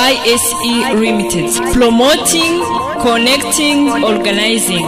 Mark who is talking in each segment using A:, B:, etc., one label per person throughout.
A: ISE Limited Promoting Connecting Organizing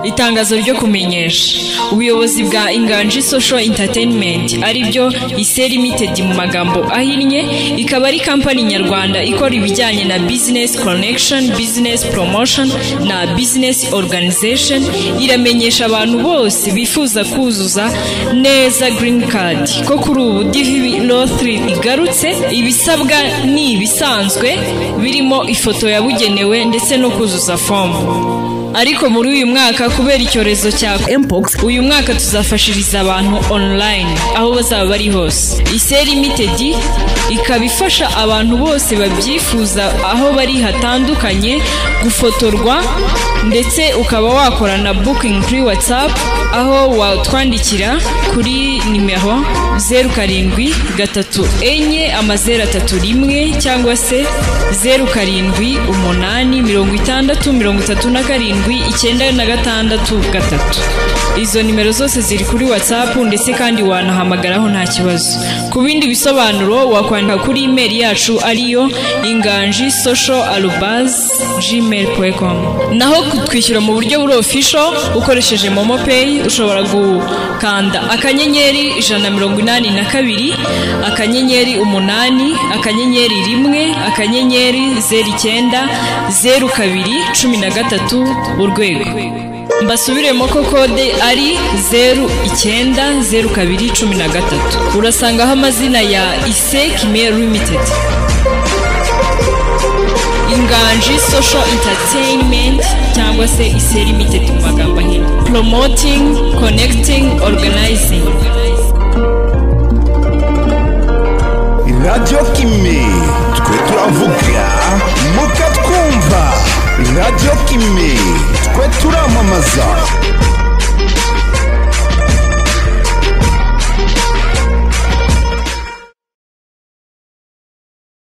A: itangazo ryo kumenyesha ubuyobozi bwa inganji social entertainment aribyo ise limited mu magambo ahinnye ikaba ari kampani nyarwanda ikora ibijyanye na business connection business promotion na business organization iramenyesha abantu bose bifuza kuzuza neza green card ko kuri ubu dv law 3 igarutse ibisabwa ni ibisanzwe birimo ifoto yabugenewe ndetse no kuzuza fomu ariko muri uyu mwaka kubera icyorezo cya mpox uyu mwaka tuzafashiriza abantu online aho bazaba bari hose ise limited ikaba ifasha abantu bose babyifuza aho bari hatandukanye gufotorwa ndetse ukaba wakora na booking kuri whatsapp aho watwandikira kuri nimero zeru karindwi gatatu enye amazeru atatu rimwe cyangwa se zeru karindwi umunani mirongo itandatu mirongo itatu na karindwi karindwi icyenda na gatandatu gatatu izo nimero zose ziri kuri whatsapp ndetse kandi wanahamagaraho nta kibazo ku bindi bisobanuro wakwandika kuri imeri yacu ariyo inganji social arubaz gmail com naho kutwishyura mu buryo buri ofisho ukoresheje momo pay ushobora gukanda akanyenyeri ijana na mirongo inani na kabiri akanyenyeri umunani akanyenyeri rimwe akanyenyeri zeru icyenda zeru kabiri cumi na gatatu urwego mbasubiremo ko kode ari zeru icyenda zeru kabiri cumi na gatatu urasangaho amazina ya ise kime limited inganji social entertainment cyangwa se ise limited mu magambo ahinnye promoting connecting organizing
B: radiyo kime twe turavuga mukatwumva radiyo kime twe turamamaza